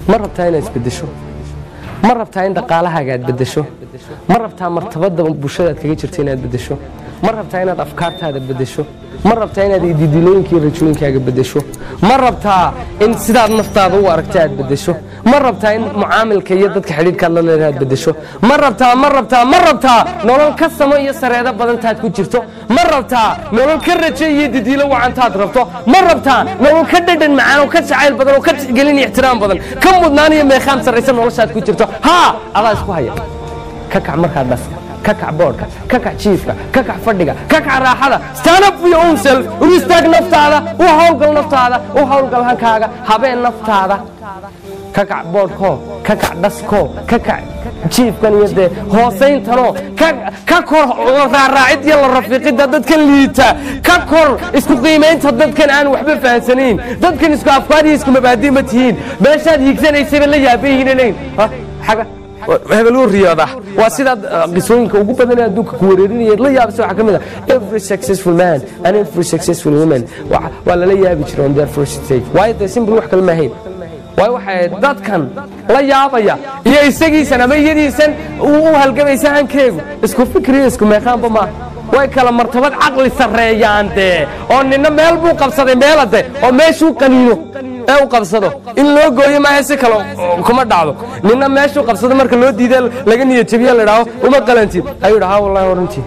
ma rabtaa inaad isbedesho ma rabtaa in dhaqaalahaaga aad bedesho ma rabtaa martabada bulshadaad kaga jirta inaad bedesho ma rabtaa inaad afkaartaada bedesho ma rabtaa inaad ididilooyinka iyo rajooyinkaaga bedesho ma rabtaa in sidaad naftaada u aragta aad bedesho ma rabtaa in mucaamilka iyo dadka xidhiidhkaad la leedahay aad bedesho ma rabtaa ma rabtaa ma rabtaa nolol ka samo iyo sareedo badantaad ku jirto ma rabtaa nolol ka rajo iyo didiilo wacantaad rabto ma rabtaa nolol ka dhadhan macaan oo ka jacayl badan oo ka tixgelin iyo ixtiraam badan ka mudnaan iyo meeqaam sarraysa noloshaad ku jirto haa adaa isku haya ka kac markaa dhaska ka kac boodhka ka kac jiifka ka kac fadhiga ka kac raaxada stand up for your own self u istaag naftaada u hawlgal naftaada u hawlgal hankaaga habeen naftaada ka kac boodhkoo ka kac dhaskoo ka kac jiifkan iyo dee hoosayntanoo ka kor raaraacid iyo la rafiiqidda dadkan liita ka kor isku qiimaynta dadkan aan waxba fahansanayn dadkan isku afkaar iyo isku mabaadi ma tihiin meeshaad hiigsanaysayba la yaabayihiinanayn xaga hebel u riyooda waa sidaad qisooyinka ugu badan ee adduunka ku wareerinaya la yaabisa waxaa ka mid ah every successful man and every successful woman waa lala yaabi jira on their first stage waayo dee simple wax kale maahayn waayo waxay dadkan la yaabaya iyo isagiisan ama iyadiisan u halgamaysa hankeegu isku fikriyo isku meeqaanba maaha way kala martabad caqli sarreeyaan dee oo nina meel buu qabsaday meelade oo meeshuu qaniino ee u qabsado in loo gooyo maaha si kale kuma dhacdo nina meeshuu qabsado marka loo diida laga niyad jabiya la idhaaho uma qalantid ayuu dhahaa wallahi orantii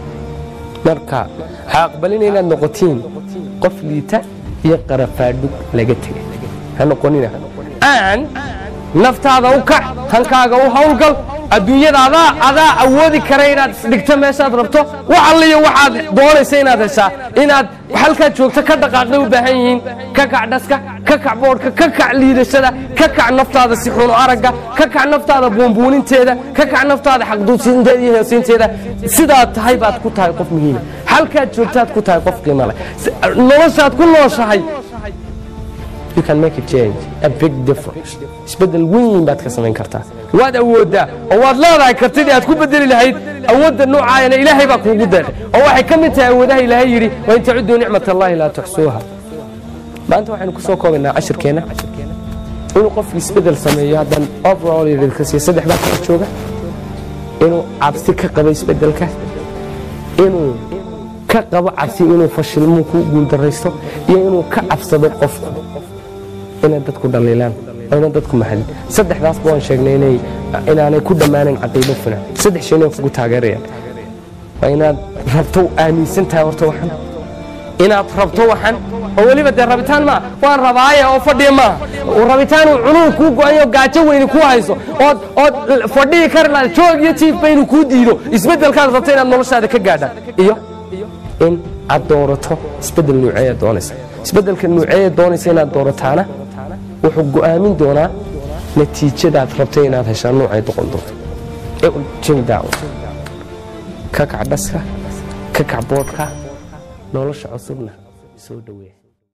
marka ha aqbalina inaad noqotiin qof liita iyo qarafaadhug laga tegay ha noqonina aan naftaada u kac hankaaga u hawlgal adduunyada adaa adaa awoodi kara inaad isdhigto meeshaad rabto wax alliyo waxaad doonaysa inaad heshaa inaad halkaad joogto ka dhaqaaqay u baahan yihiin ka kac dhaska ka kac boodhka ka kac liidashada ka kac naftaada si xuno aragga ka kac naftaada buunbuuninteeda ka kac naftaada xaqduusinteeda iyo heesiinteeda sidaad tahay baad ku tahay qof muhiima halkaad joogtaad ku tahay qof qiimo leh noloshaad ku nooshahay you can make a change a big difference isbedel weyn baad ka samayn kartaa waad awooddaa oo waad leedahay kartidii aad ku bedeli lahayd awoodda noocaayana ilaahay baa kuugu deeqay oo waxay ka mid tahay awoodaha ilaahay yidhi wain tacuduu nicmat allahi laa tuxsuuha maanta waxaynu ku soo koobaynaa cashirkeenna inuu qofku isbedel sameeyo haddaan overall yidhka siiyo saddex baa kala jooga inuu cabsi ka qabo isbedelka inuu ka qabo cabsi inuu fashilmuu ku guuldaraysto iyo inuu ka cabsado qofku inay dadku dhaliilaan ayna dadku mahadin saddexdaasba waan sheegnay inay inaanay ku dhammaanayn caqiido finan saddex shay inay kugu taageerayaan waa inaad rabto aaminsan tahay horta waxan inaad rabto waxan oo weliba dee rabitaan maa waan rabaaya oo fadhiya maaha rabitaan uu cunuhu kuu go-ayo gaajo weyni kuu hayso ood ood fadhihi kari lahayd joog iyo jiifba inuu kuu diido isbeddelkaad rabto inaad noloshaada ka gaadhaan iyo in aad doorato isbeddel nuuceeya doonaysa isbeddelka nuuceeya doonaysa inaad doorataana wuxuu go'aamin doonaa natiijadaad rabtay inaad heshaa noocay doqon doonto jimi daawo ka kac dhaska ka kac boodhka nolosha cusubna soo dhoweeya